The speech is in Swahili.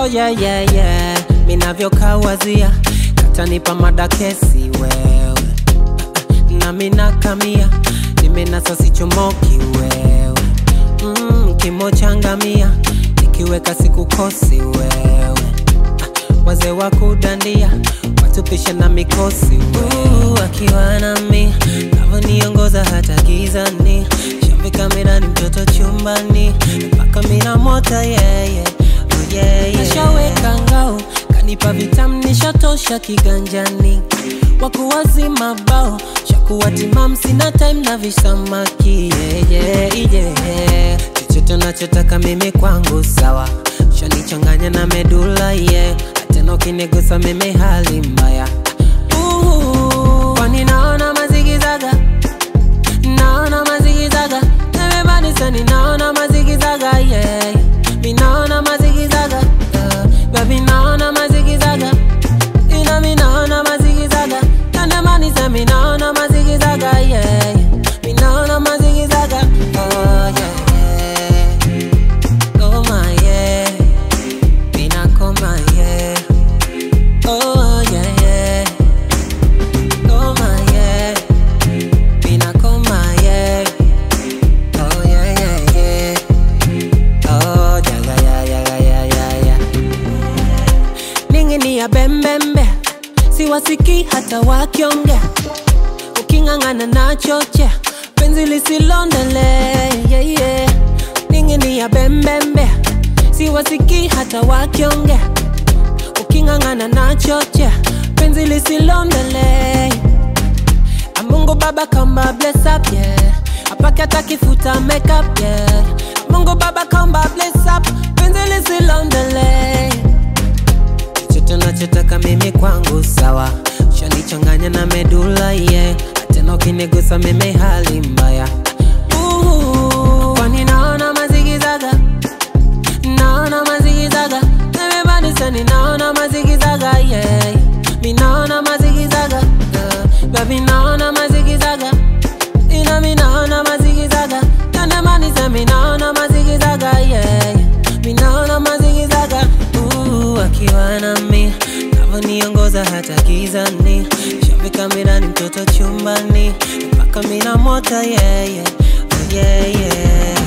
yeah, yeah, yeah. Minavyokawazia katanipa madakesi wewe na minakamia nimenasa sichomoki wewe mm, kimochangamia nikiweka sikukosi wewe wazee wa kudandia watupisha na mikosi wewe akiwa nami navyoniongoza hata gizani shambi kamerani mtoto chumbani mpaka mina mota yeye yeah, oh yeah, yeah. nashaweka ngao kanipa vitamu nishatosha kiganjani wakuwazima bao shakuwa timam sina time na visamaki yeah, yeah, yeah. chochote nachotaka mimi kwangu sawa shanichanganya na medula yeah. tena ukinigusa mimi hali mbaya Uhu, kwani naona mazigizaga naona mazigizaga everybody naona mazigizaga yeah. mi naona mazigizaga uh, baby naona mazigizaga ina mi naona mazigizaga kandemani se mi naona mazigizaga yeah. mi naona mazigizaga oh, yeah. Oh my yeah, mina koma yeah. Oh yeah yeah. Oh my yeah, mina koma yeah. Oh yeah yeah yeah. Oh jaga ya ya ya ya ya. Ningini ya bembembe, siwasiki hata wakiongea. Uking'ang'ana na choche, penzi lisilondele yeah, yeah. Ningini ya bembembe, siwasiki hata wakiongea. Uking'ang'ana na choche, penzi lisilondele Mungu Baba kamba bless up yeah. Apake hata kifuta makeup yeah. Mungu Baba kamba bless up, penzi lisilondele chochote nachotaka mimi kwangu sawa, shanichanganya na medula yeah. Tena ukinigusa mimi hali mbaya Uhu, kwani naona mazigizaga naona mazigizaga everybody say naona mazigizaga yeah. mi naona mazigizaga uh, baby naona mazigizaga ina mi naona mazigizaga kandemani se mi naona mazigizaga yeah. mi naona mazigizaga uh, akiwa nami navyoniongoza hata gizani shambi kamerani mtoto chumbani mpaka mina mota yeah, yeah. Oh, yeah, yeah.